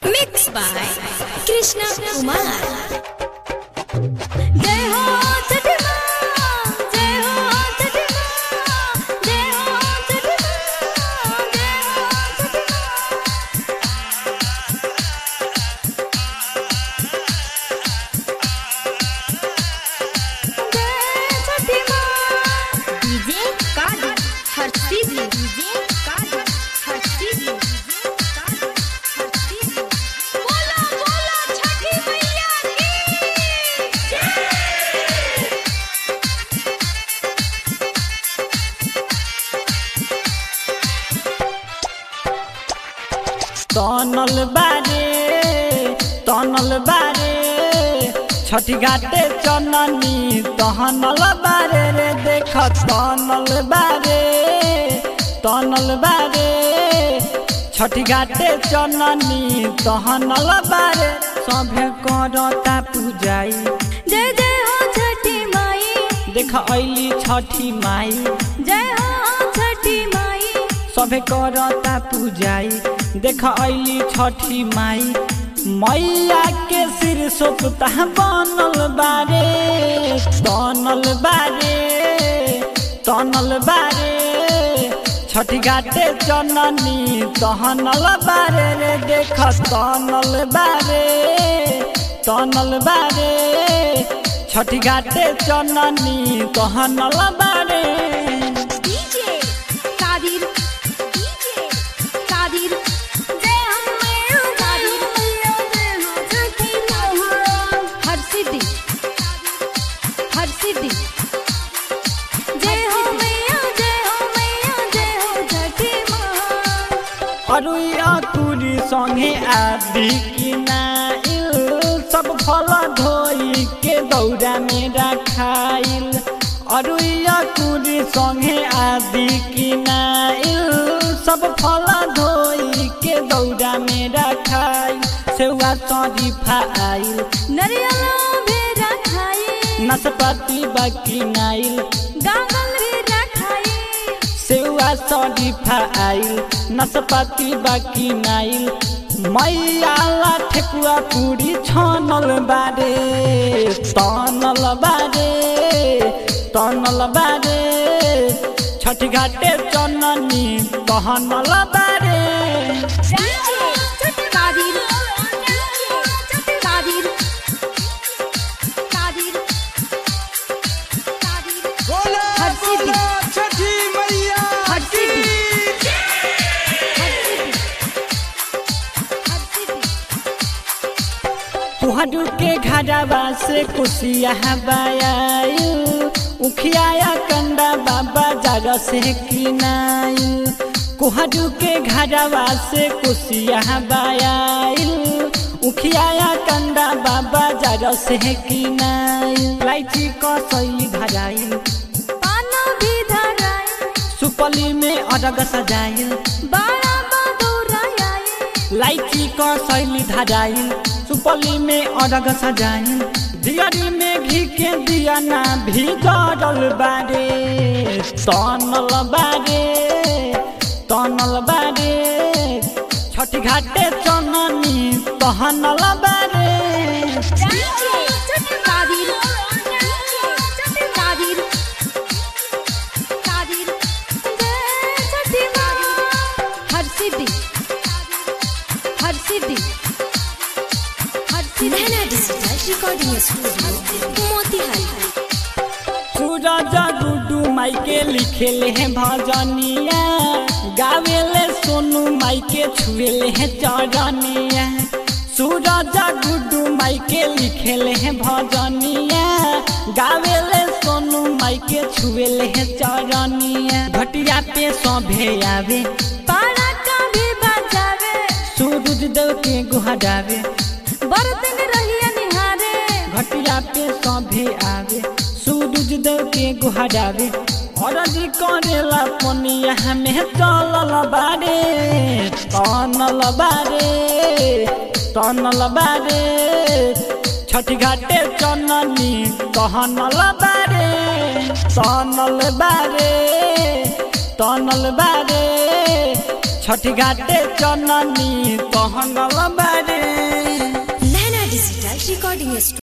Mixed by Krishna Kumar. जय हो छठी माँ, जय हो छठी माँ, जय हो छठी माँ, जय हो छठी माँ। जय छठी माँ। डीजे काजू हर्षी भी डीजे काजू हर्षी भी डीजे काजू हर्षी भी बोलो बोलो छठी मैया की तनल बारे तनल बारे छठी घाटे चननी तहनल बारे रे देख तनल बारे तनल बारे छठी घाटे चननी तहनल बारे सभे करता पूजाई जय जय हो छठी माई देख ऐली छठी माई जय हो छठी माई सभे करता पूजाई देख ऐली छठी माई मैया के सिर सोपता बनल बारे तनल बारे तनल बारे छठी घाटे चननी तहनल बारे रे देख तनल बारे तनल बारे छठी घाटे चननी तहनल बारे डीजे कादिर डीजे कादिर जय हम मैया कादिर मैया जय हो छठी माँ हर सिद्धि हर सिद्धि जय हो मैया जय हो मैया जय हो छठी माँ अरुया तुरी संगे आदि किनाइल सब फल धोई के दौरा में रखाइल अरुया तुरी संगे आदि किनाइल सब फल धोई के दौरा में रखाइल सेवा शरीफा आइल नरियला भेजा खाई नाशपाती बाकी नाइल गागल भेजा खाई सेवा शरीफा आइल नाशपाती बाकी नाइल मैयाला ठेकुआ पूरी छनल बारे तनल बारे तनल बारे छठी घाटे चननी तहनल बारे कादिर कादिर कादिर कादिर बोलो हर सिद्धि। बोलो छठी मैया हर की सिद्धि। हर सिद्धि तुहडू के घरवा से कुशिया बायायु उखियाया कंदा बाबा जरा से किनायु कुहडू के घरवा से कुशिया बायायु उखियाया कंदा बाबा जरा से किनायु लाइची कसैली धराइल पाना भी धराई सुपली में अरग सजाइल बाड़ा बदौराई लाइची क शैली धराइल सुपली में अरग सजाइल दियरी में घी के दिया ना भी जरल बारे तनल बारे तनल बारे छठी घाटे चननी तहनल बारे कादिर कादिर कादिर जय छठी माँ हर सिद्धि हर सिद्धि हर सिद्धि digital recording studio Motihari Suraj Guddu माई के लिखेले हैं भजनिया गावेले सोनू माई के छुएले हैं चरनिया सूरज गुडू माई के लिखेले हैं भजनिया गावेले सोनू माई के छुएले हैं चरनिया घटिया पे सभे आवे पाड़ा का भी बजावे सूरज देव के गुहरावे बर्तन रहिया निहारे घटिया पे सभे आवे सूरज देव के गुहरावे अरज करेला पनिया हमें चलल बारे तनल बारे तनल बारे छठी घाटे चननी कहनल बारे तनल बारे तनल बारे छठी घाटे चननी कहनल बारे रिकॉर्डिंग